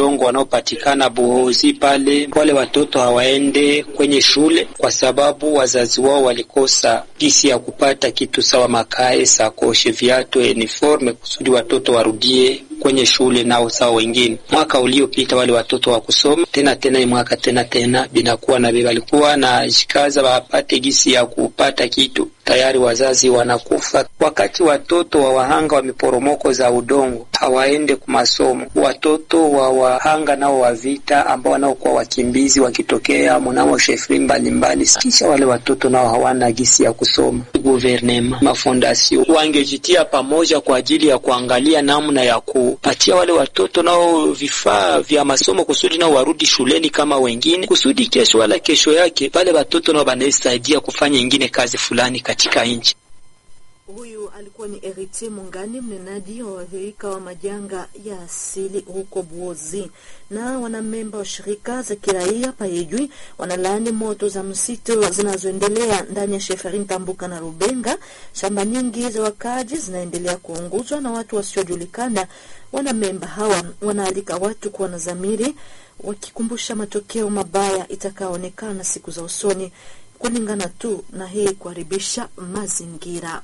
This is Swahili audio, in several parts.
udongo wanaopatikana Buhozi pale, wale watoto hawaende kwenye shule kwa sababu wazazi wao walikosa gisi ya kupata kitu sawa makae, sakoshe, viatu, uniforme kusudi watoto warudie kwenye shule nao sawa wengine. Mwaka uliopita wale watoto wa kusoma tena tena mwaka tena tena binakuwa na bebe walikuwa na jikaza wapate gisi ya kupata kitu tayari wazazi wanakufa. Wakati watoto wa wahanga wa miporomoko za udongo hawaende kwa masomo, watoto wa wahanga nao wa vita ambao wanaokuwa wakimbizi wakitokea mnamo shefri mbalimbali, kisha wale watoto nao hawana gisi ya kusoma. Guvernema, mafondasio wangejitia pamoja kwa ajili ya kuangalia namna ya kupatia wale watoto nao vifaa vya masomo kusudi nao warudi shuleni kama wengine, kusudi kesho wala kesho yake wale watoto nao wanaesaidia kufanya ingine kazi fulani katika nchi. Huyu alikuwa ni Eritier Mungani, mnenaji wa waathirika wa majanga ya asili huko Buozi. Na wanamemba wa shirika za kiraia Payejwi wanalaani moto za msitu zinazoendelea ndani ya Sheferin Tambuka na Rubenga. Shamba nyingi za wakaji zinaendelea kuunguzwa na watu wasiojulikana. Wanamemba hawa wanaalika watu kuwa na dhamiri, wakikumbusha matokeo mabaya itakayoonekana siku za usoni kulingana tu na hii kuharibisha mazingira.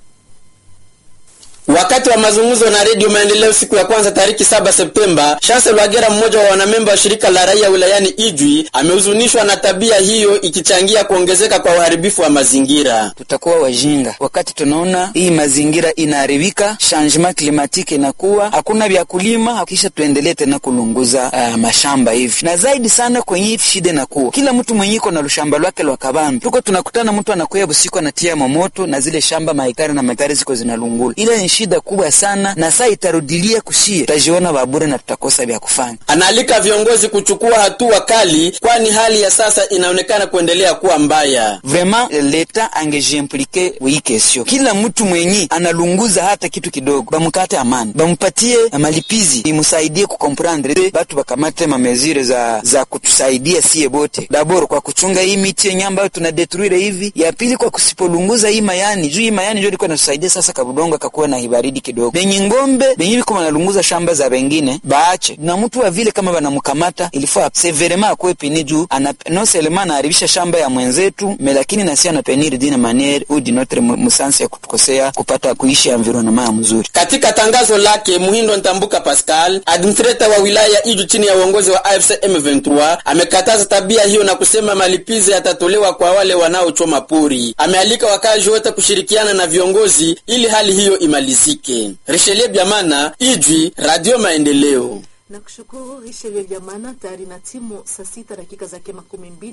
Wakati wa mazungumzo na Redio Maendeleo siku ya kwanza tariki saba Septemba, Chancel Wagera, mmoja wa wanamemba wa shirika la raia wilayani Ijwi, amehuzunishwa na tabia hiyo ikichangia kuongezeka kwa uharibifu wa mazingira. Tutakuwa wajinga wakati tunaona hii mazingira inaharibika, changement climatique inakuwa hakuna vya kulima, kisha tuendelee tena kulunguza uh, mashamba hivi. Na zaidi sana kwenye hivi shida inakuwa kila mtu mwenye iko na lushamba lwake lwa kabambi, tuko tunakutana, mtu anakuya busiku anatia mamoto na zile shamba mahekari na mahekari ziko zinalungula, ile ni shida kubwa sana, na saa itarudilia kushie, tutajiona babure na tutakosa vya kufanya. Anaalika viongozi kuchukua hatua kali, kwani hali ya sasa inaonekana kuendelea kuwa mbaya. Vraiment leta angejiimplike hii kesio, kila mtu mwenye analunguza hata kitu kidogo, bamukate amani, bamupatie malipizi, imusaidie kukomprendre, batu bakamate mamezire za za kutusaidia sie bote, daboro kwa kuchunga hii miti yenye ambayo tunadetruire hivi, ya pili kwa kusipolunguza hii mayani juu hii mayani ndio ilikuwa inatusaidia sasa, kabudongo akakuwa na hibaridi kidogo. Benye ngombe benye biko banalunguza shamba za bengine baache, na mtu wa vile kama banamkamata ilifaa severema akwe pini juu ana no selema anaharibisha shamba ya mwenzetu me, lakini nasi anapenir dina maniere ou di notre musansi ya kutukosea kupata kuishi environnement ya mzuri. Katika tangazo lake, Muhindo Ntambuka Pascal, administrator wa wilaya Iju chini ya uongozi wa AFC M23, amekataza tabia hiyo na kusema malipizi yatatolewa kwa wale wanaochoma pori. Amealika wakazi wote kushirikiana na viongozi ili hali hiyo imalizike. Richelieu Biamana, Ijwi, Radio Maendeleo. Na kushukuru Richelieu Biamana, tayari na timu saa sita dakika zake makumi mbili